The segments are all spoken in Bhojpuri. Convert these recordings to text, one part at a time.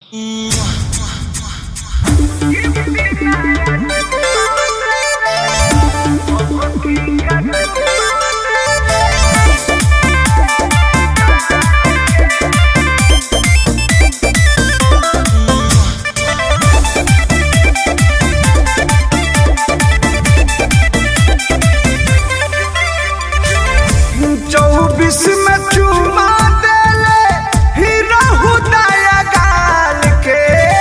चौबीस में चुमा देले हीरा हुदाया गाल के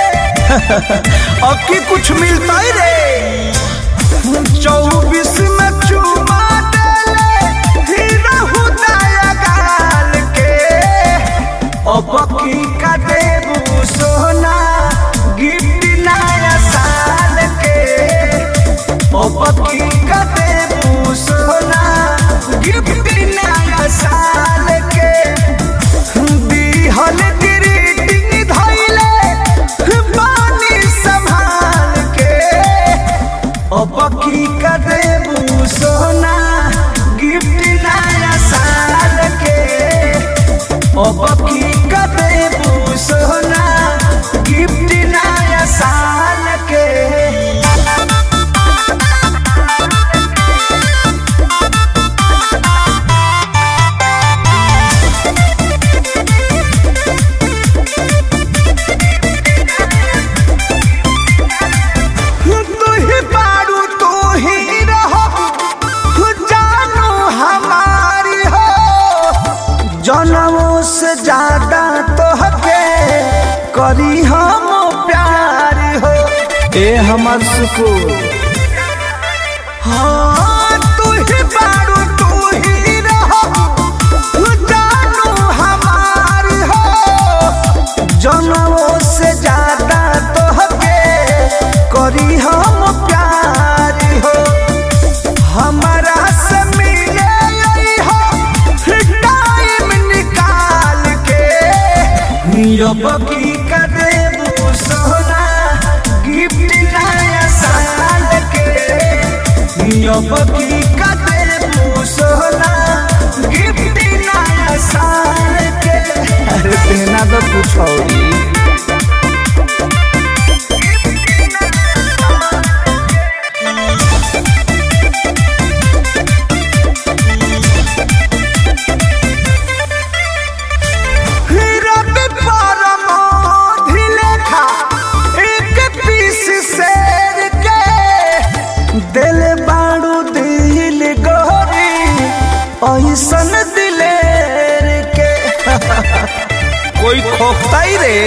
अब की कुछ मिलता ही रे चौबीस में चुमा देले हीरा हुदाया गाल के अब की का देबू सोना गिफ्ट नया साल के अब की का देबू सोना गिफ्ट नया साल के दिहल ग्रीटिंग धइले पानी संभाल के अब की का देबू सोना गिफ्ट नया साल के अब की का देबू सोना गिफ्ट नया साल के तू ही बारू तू ही रहो जानो हमारी हो जनमों से ज्यादा तो हके करी हम प्यार हो ए हमर सुकून हाँ तू ही बारू तू ही रहो जानो हमारी हो जनमों से ज्यादा तो हके करी हम प्यार हो हमारा से मिले आई हो टाइम निकाल के अब की का देबू सोना गिफ्ट नया साल के अब की का देबू सोना गिफ्ट नया साल के अरे देना तो कुछ और रवि परमोधि लेखा एक पीस शेर के दिल बाड़ू दिल गोरी ऐसन दिलेर के कोई खोखता ही रे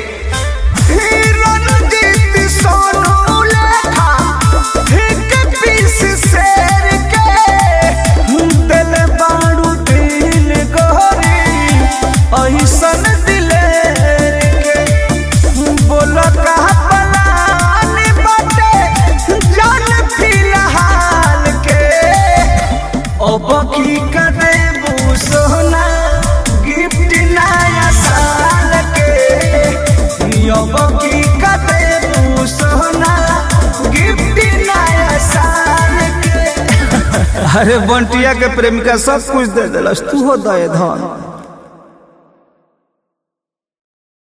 रणजीत सोनू लेखा एक पीस शेर के दिल बाड़ू दिल गोरी ऐसन दिलेर के बोल कहा पलान बाटे जान फिलहाल के अब की करे सोना गिफ्ट नया साल के अब की करे सोना गिफ्ट नया साल के अरे बंटिया के प्रेमिका सब कुछ दे दिलस तू हो दे धन